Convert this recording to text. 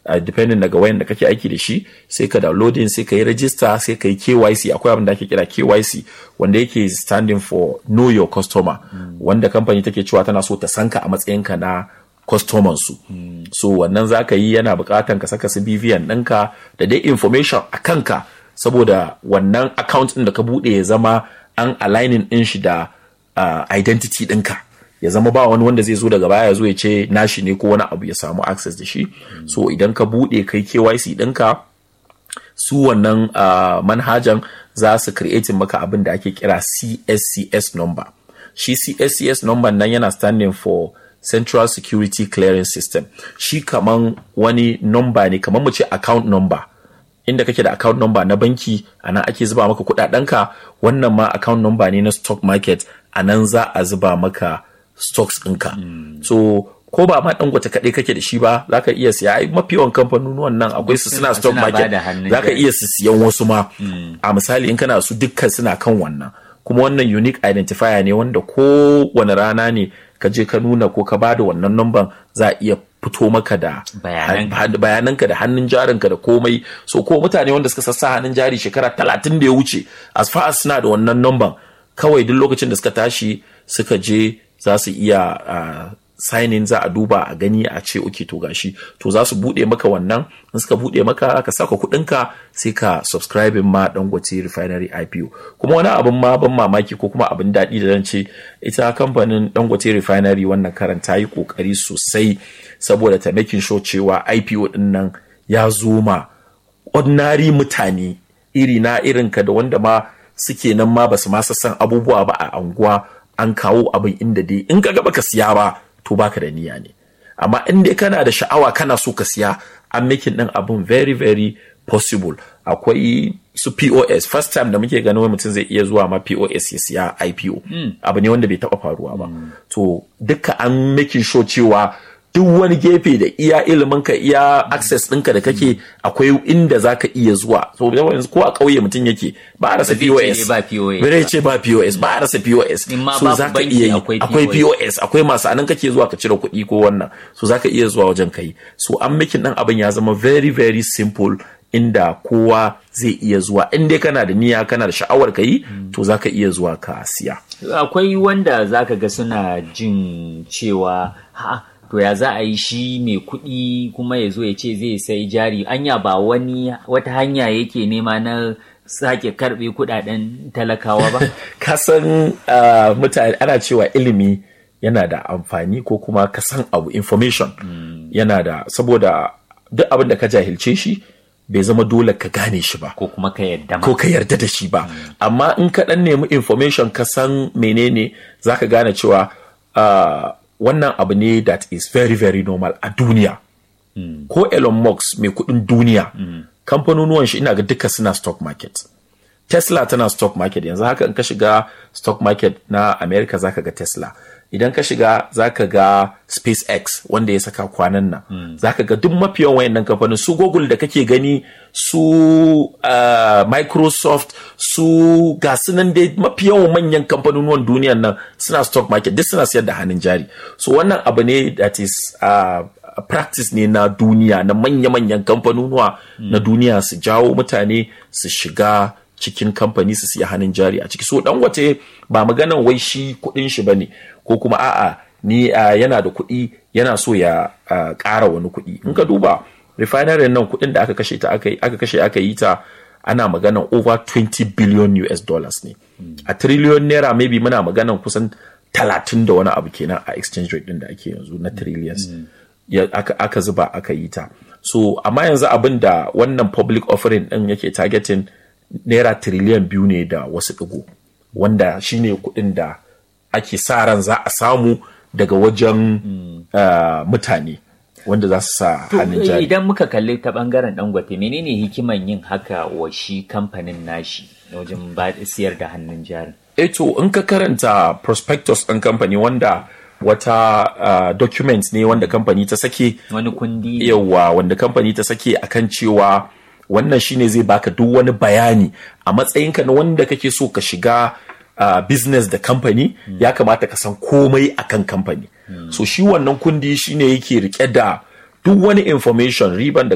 uh, depending daga wayan da kake aiki da shi sai ka downloading sai ka yi register sai ka yi KYC akwai abin da ake kira KYC wanda yake standing for know your customer wanda kamfani take cewa tana so ta sanka a matsayinka na customer su so wannan za ka yi yana bukatan ka saka su BVN ɗinka da dai information a kanka saboda wannan account ɗin da ka buɗe ya zama an aligning ɗin shi da uh, identity ɗinka ya zama ba wani wanda zai zo daga baya ya zo ya ce nashi ne ko wani abu ya samu access da shi so idan ka buɗe kai KYC ɗinka su wannan uh, manhajan za su creating maka abin da ake kira CSCS number shi CSCS number nan yana standing for Central Security Clearance System shi kaman wani number ne kaman mu ce account number inda kake da account number na banki a nan ake zuba maka kudadenka wannan ma account number ne na stock market a nan za a zuba maka stocks ɗinka so ko ba ma dangote kaɗai kake da shi ba za ka iya siya ai mafi yawan kamfanonuwan nan akwai su suna stock suna market bada hannun za ka jari. iya su siyan wasu ma a misali in kana su dukkan suna kan wannan kuma wannan unique identifier ne wanda ko wani rana ne ka je ka nuna ko ka bada wannan number za a iya fito maka da Bayananka. han- bayananka da hannun jarinka da komai so ko mutane wanda suka sassa hannun jari shekara talatin da ya wuce as far as suna da wannan number kawai duk lokacin da suka tashi suka je za su iya uh, sign in za a duba a gani a ce okay to gashi to za su bude maka wannan in suka bude maka ka saka kudinka sai ka subscribe ma dangote refinery IPO kuma wani abin ma ban mamaki ko kuma abin daɗi da zan ce ita kamfanin dangote refinery wannan karan ta yi kokari sosai saboda ta making sure cewa IPO din nan ya zo ma ordinary mutane iri na irinka da wanda ma suke nan ma basu ma san abubuwa ba a anguwa an kawo abin inda dai in ka gaba ka siya ba to baka da niyya ne amma in dai kana da sha'awa kana so ka siya an making din abin very very possible akwai su POS first time da muke ganin wai mutum zai iya zuwa ma POS ya siya IPO abu ne wanda bai taba faruwa ba to duka an making sure cewa duk wani gefe da iya ilimin ka iya access ɗinka da kake akwai inda za ka iya zuwa so yanzu ko a ƙauye mutum yake ba a rasa Ba zai ce POS ba POS ba zai ce ba POS ba a rasa POS In ma so babu za ka banki iya yi akwai akwai POS. POS akwai masu anan kake zuwa ka cire kuɗi ko wannan so za ka iya zuwa wajen kai so an making ɗan abin ya zama very very simple inda kowa zai iya zuwa in dai kana da niyya kana da sha'awar ka yi to za ka iya zuwa ka siya akwai wanda zaka ga suna jin cewa ha to ya za a yi shi mai kuɗi kuma ya zo ya ce zai sai jari anya ba wani wata hanya yake nema na sake karɓe kuɗaɗen talakawa ba kasan uh, mutane ana cewa ilimi yana da amfani ko kuma ka san abu information yana da saboda duk abin da ka jahilce shi bai zama dole ka gane shi ba ko kuma ka yadda ma ko ka yarda da shi ba amma in ka dan nemi information ka san menene zaka gane cewa uh, wannan abu ne that is very very normal a duniya ko Elon Musk mai kudin duniya kamfanonuwan shi ina ga duka suna stock market Tesla tana stock market yanzu haka in ka shiga stock market na America zaka ga Tesla idan ka shiga zaka ga SpaceX wanda ya saka kwanan nan zaka ga duk mafiyan wayannan kamfanin su Google da kake gani su uh, Microsoft su ga su nan dai mafiyan manyan kamfanonuwan duniyan nan suna stock market duk suna siyar da hannun jari so wannan abu ne that is uh, practice ne na duniya na manya-manyan kamfanonuwa na duniya su jawo mutane su shiga cikin kamfani su siya hannun jari a ciki so dangote ba maganan wai shi kudin shi bane ko kuma a'a ni uh, yana da kuɗi yana so ya uh, ƙara wani kuɗi in ka duba refinery nan kuɗin da aka kashe ta aka aka kashe aka yi ta ana maganan over 20 billion US dollars ne a trillion naira maybe muna maganan kusan talatin da wani abu kenan a exchange rate din da ake yanzu na trillions ya, aka, aka zuba aka yi ta so amma yanzu abin da wannan public offering din yake targeting naira trillion biyu ne da wasu ɗigo wanda shine kuɗin da ake sa ran za a samu daga wajen uh, mutane wanda za su sa hannun To, jari idan muka kalli ta bangaren dangote menene hikiman yin haka wa shi kamfanin nashi wajen ba siyar da hannun jari eh to in ka karanta prospectus ɗin kamfani wanda wata uh, document ne wanda kamfani ta sake wani kundi ne. yawa wanda kamfani ta sake akan cewa wannan shine zai baka duk wani bayani a matsayinka na wanda kake so ka shiga uh, business da kamfani ya kamata ka san komai akan kamfani so shi wannan kundi shine yake rike da duk wani information riban da